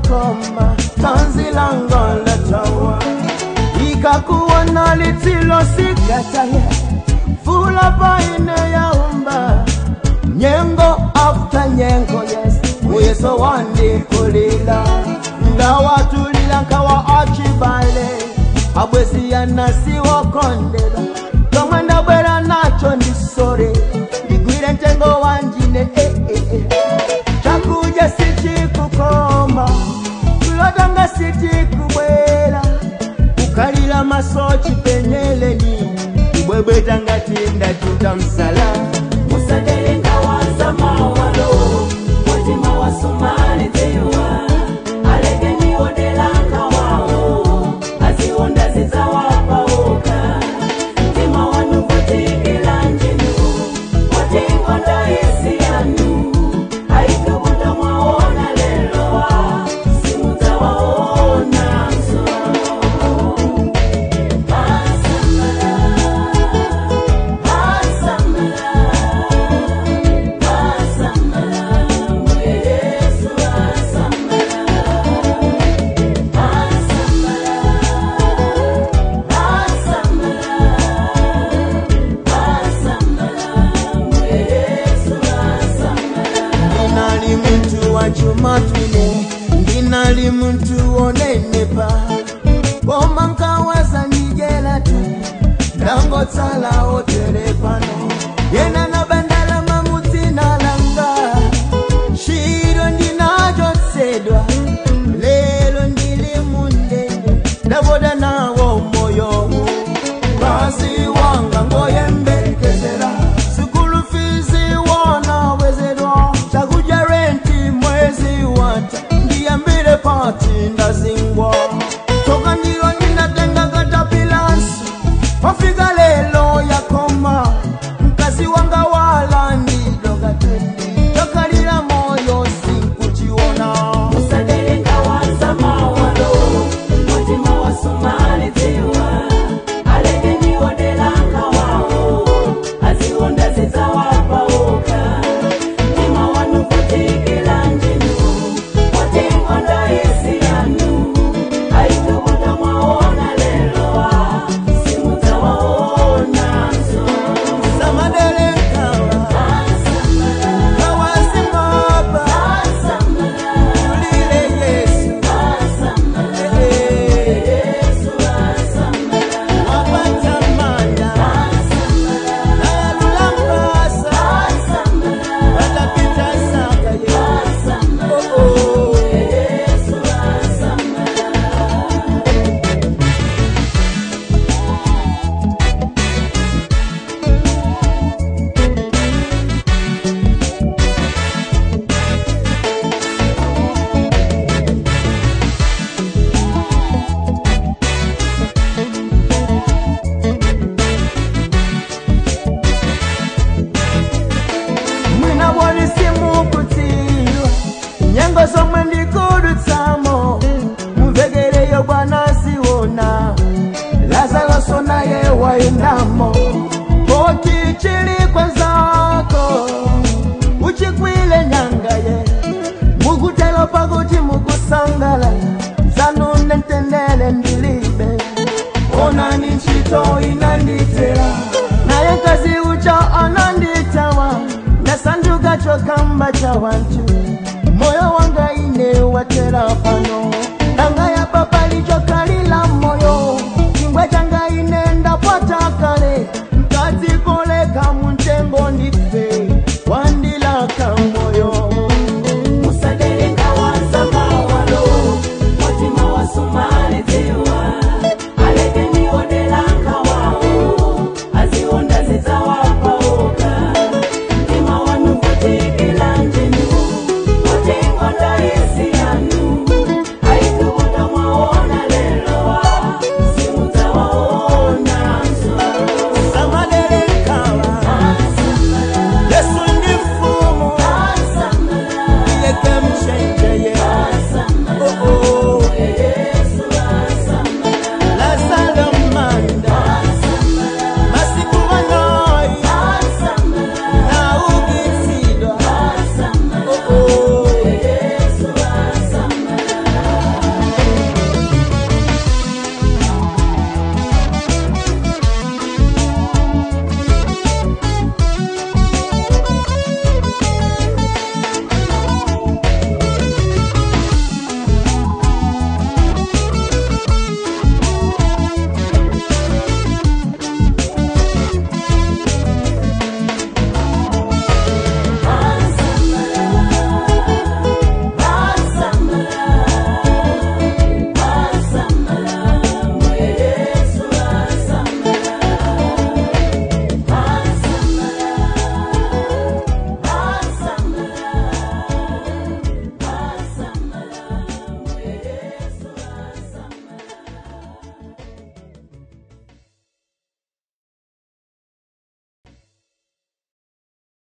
koma tanzi lango latawa ikakuona litilo sikataye fula paine yaumba nyengo after nyengo yes uyeso wandikulila ngawatulila nkawa achibale abwesiyana siwokondela kamwenda bwera nacho ndisore ndigwire ntengo wanjine eh, eh, eh. chakuja sichikukoma kulotanga sichikubwera kukalila masochi penyeleni kubwebweta ngati ndatuta msala musadelenga waza mawalo mutima wasumali tiwa aleke niwodelanga wawo azionda zizawapauka mtima wanu kutikila njinu watingonda isi yanu aikubuta mwaona lelowa simutawaona nso ndinali muntu wa chuma twine ndinali muntu onenepa boma nkawasa nijela tu ndangotsala otere pano yena na bandala mamutina langa shiro ndinachotsedwa lelo ndili mundende ndavoda nawo moyo basi wanga ngoyembekezera sikulu fizi wona wezerwa chakuja renti mwezi wata ndiyambile pati ndazingwa toka ndilo ninatenga katapilansi wafika lelo yakoma mkazi wanga wala ndidokateni tokalila moyo sinkuchiona musadelenga waza mawalo mutima wasumali tiwa aleke niwodelanga wawo azionda zizawapauka mtima wanu kutikila njinu watingonda isi yanu aikubuta mwaona lelowa simutawaona nso samadelekawa kawasimaba ulile yesu wapatamanda nayalulambasa watapitasakaye oh, oh. mwina wolisimukutiwa nyengo zomwe ndikudutsamo mumvekereyo bwana siwona lazaloso naye wayendamo poti chili kwenzako uchikwile nyangaye mukutelo pakuti mukusangala zanune ntendele ndilibe onani ntchito inanditera naye kazi ucha ananditawa ndasanduka chokamba cha wantu moyo wanga ine watera pano